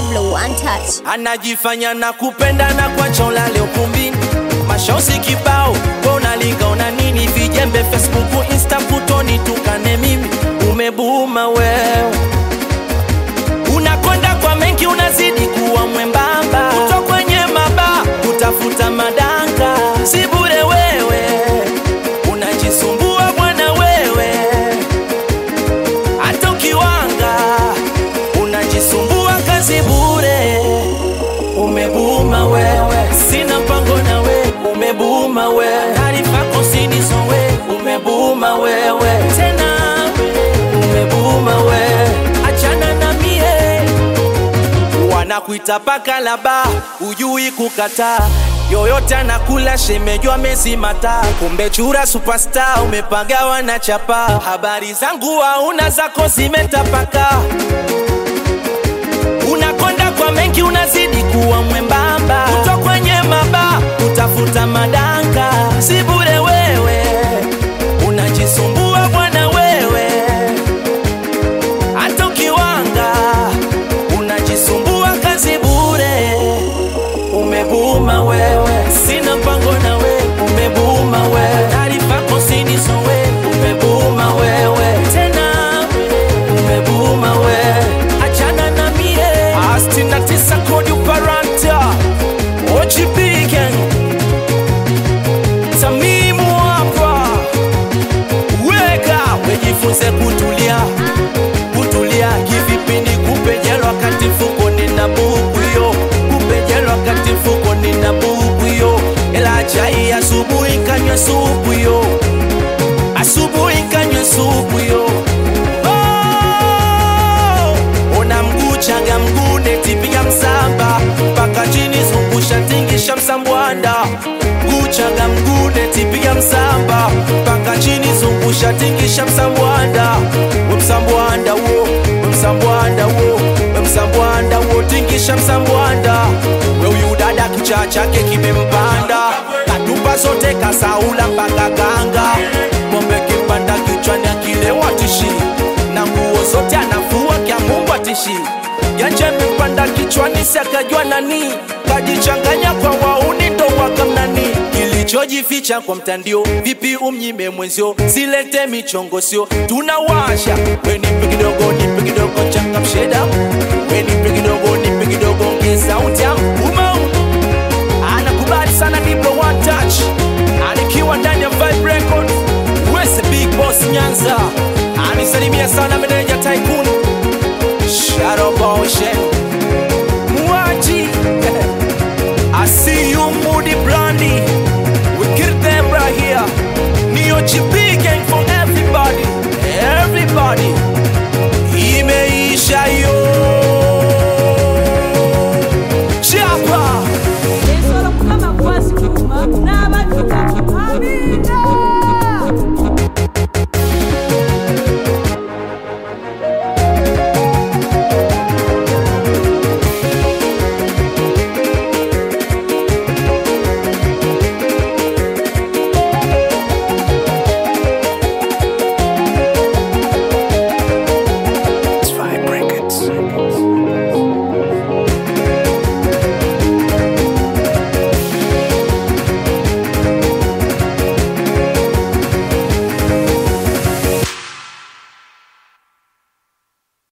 Diblo untouched. anajifanya na kupenda na kwacha ulale ukumbini mashosi kibao kwa unalinga una nini vijembe facebook insta kutoni tukane mimi umebuuma wewe unakonda kwa mengi unazidi kuwa mwembamba kuto kwenye maba kutafuta madanga si bure wewe unajisumbua bwana wewe hata ukiwanga unajisumbua kazi bure umebuma wewe sina mpango na we umebuma wewe taarifa kosinizo we umebuma wewe tena umebuma wewe achana na mie wanakuita paka laba ujui kukataa yoyote anakula shemejwa mezimata kumbe chura superstar umepagawa na chapa habari zangu hauna zako zimetapaka unakonda kwa mengi unazidi kuwa mwembamba kuto kwenye maba utafuta madanga si bure wewe unajisumbua bwana wewe hata ukiwanga unajisumbua kazi bure umebuma wewe sina mpango na we umebuma wewe taarifa kosinizo we umebuma wewe tena umebuma wewe achana na mie astina tisa kodi uparanta ojipigen tamimu hapa weka wejifunze kutulia kutulia kivipindi kupejelwa kati mfuko nina buku yo kupejelwa kati mfuko nina buku yo ela chai asubuhi kanywa supu yo asubuhi kanywa supu yo oh! ona mguu changa mguu netipiga msamba mpaka chini zungusha tingisha msambwanda mguu changa mguu netipiga msamba mpaka chini zungusha tingisha msambwanda we msambwanda wo we msambwanda wo we msambwanda wo tingisha msambwanda we huyu dada kichaa chake kimempanda katupa zote kasaula mpaka kanga ng'ombe kipanda kichwani akilewa tishi na nguo zote anafua kya Mungu atishi Janje mipanda kichwani sakajua nani kajichanganya kwa wauni ndo wakamnani kilichojificha kwa mtandio vipi umnyime mwenzio silete michongo sio tunawasha we nipe kidogo nipe kidogo changamshe damu we nipe kidogo nipe kidogo ongeza utamu